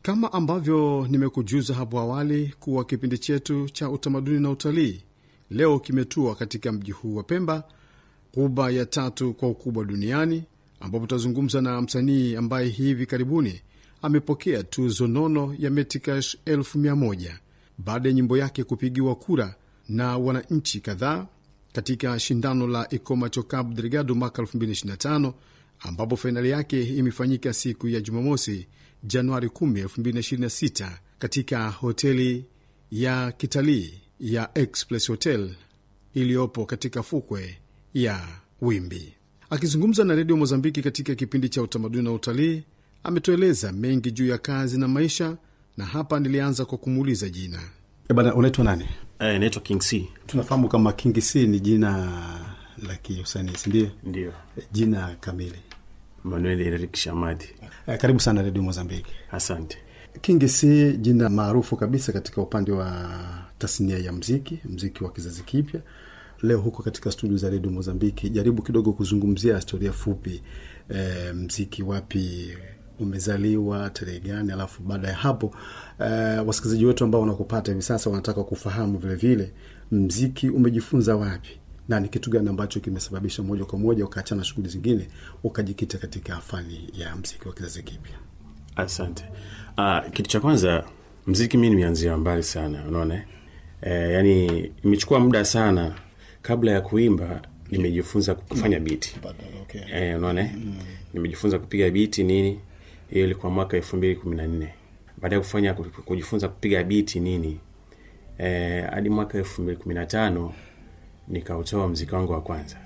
Kama ambavyo nimekujuza hapo awali kuwa kipindi chetu cha utamaduni na utalii leo kimetua katika mji huu wa Pemba, ghuba ya tatu kwa ukubwa duniani, ambapo tutazungumza na msanii ambaye hivi karibuni amepokea tuzo nono ya Metikash elfu mia moja baada ya nyimbo yake kupigiwa kura na wananchi kadhaa katika shindano la Ikomacho Cabo Delgado mwaka 2025 ambapo fainali yake imefanyika siku ya Jumamosi, Januari 10, 2026 katika hoteli ya kitalii ya Express Hotel iliyopo katika fukwe ya Wimbi. Akizungumza na redio Mozambiki katika kipindi cha utamaduni na utalii, ametueleza mengi juu ya kazi na maisha, na hapa nilianza kwa kumuuliza jina. E bana, unaitwa nani? Eh, naitwa King C. Tunafahamu kama King C ni jina la kiusanii, sindio? Ndio. Jina kamili. Manuel Eric Shamadi. E, karibu sana redio Mozambiki. Asante. King C, jina maarufu kabisa katika upande wa tasnia ya mziki, mziki wa kizazi kipya. Leo huko katika studio za redio Mozambiki, jaribu kidogo kuzungumzia historia fupi, e, mziki wapi umezaliwa tarehe gani, alafu baada ya hapo uh, wasikilizaji wetu ambao wanakupata hivi sasa wanataka kufahamu vilevile vile, mziki umejifunza wapi na ni kitu gani ambacho kimesababisha moja kwa moja ukaachana shughuli zingine ukajikita katika fani ya mziki wa kizazi kipya? Asante. Uh, kitu cha kwanza mziki mi nimeanzia mbali sana, unaona e, yani imechukua muda sana kabla ya kuimba nimejifunza kufanya biti Okay. e, unaona mm. nimejifunza kupiga biti nini hiyo ilikuwa mwaka elfu mbili kumi na nne baada ya kufanya kujifunza kupiga biti nini hadi e, mwaka elfu mbili kumi na tano nikautoa mziki wangu wa kwanza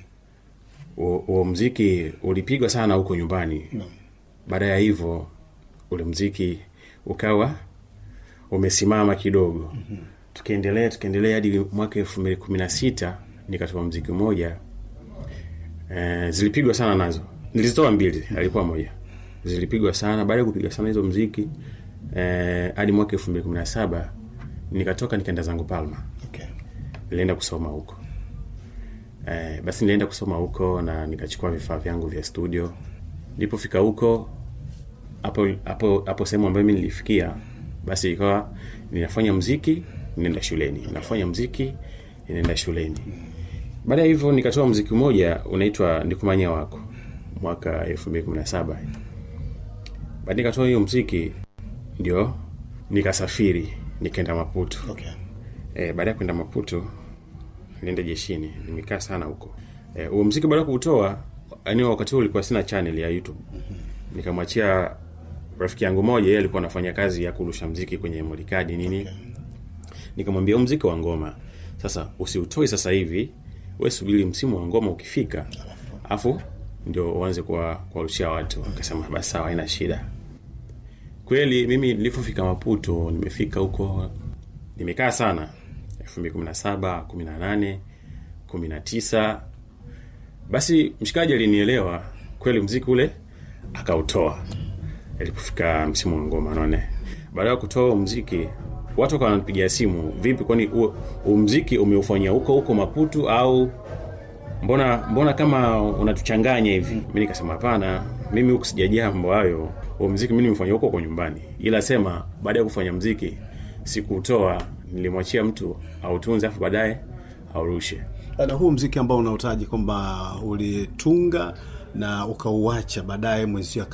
huo mziki ulipigwa sana huko nyumbani No. baada ya hivyo ule mziki ukawa umesimama kidogo mm-hmm. tukiendelea tukiendelea hadi mwaka elfu mbili kumi na sita nikatoa mziki mmoja e, zilipigwa sana nazo nilizitoa mbili alikuwa moja zilipigwa sana baada ya kupiga sana hizo mziki hadi eh, mwaka elfu mbili kumi na saba nikatoka nikaenda zangu palma Okay. nilienda kusoma huko eh, basi nilienda kusoma huko na nikachukua vifaa vyangu vya studio nilipofika huko hapo hapo hapo sehemu ambayo mi nilifikia basi ikawa ninafanya mziki ninaenda shuleni nafanya mziki ninaenda shuleni baada ya hivyo nikatoa mziki mmoja unaitwa ndikumanya wako mwaka elfu mbili kumi na saba baada nikatoa hiyo mziki ndio nikasafiri nikaenda maputo Okay. e, baada ya kwenda maputo nienda jeshini nimekaa sana huko e, huo mziki baada ya kuutoa yani wakati huo ulikuwa sina channel ya youtube nikamwachia rafiki yangu moja yeye alikuwa anafanya kazi ya kurusha mziki kwenye molikadi nini okay. nikamwambia huu mziki wa ngoma sasa usiutoi sasa hivi we subiri msimu wa ngoma ukifika afu ndio uanze kuwarushia watu akasema basi sawa haina shida kweli mimi nilipofika maputo nimefika huko nimekaa sana elfu mbili kumi na saba kumi na nane kumi na tisa basi mshikaji alinielewa kweli mziki ule akautoa alipofika msimu wa ngoma naone baada ya kutoa mziki watu wakawa wananipigia simu vipi kwani umziki umeufanyia huko huko maputu au mbona mbona kama unatuchanganya hivi mi nikasema hapana mimi huku sijajaa mambo hayo huo mziki mi nimefanya huko kwa nyumbani ila sema baada ya kufanya mziki sikuutoa nilimwachia mtu autunze afu baadaye aurushe na huu mziki ambao unautaji kwamba ulitunga na ukauacha baadaye mwenzio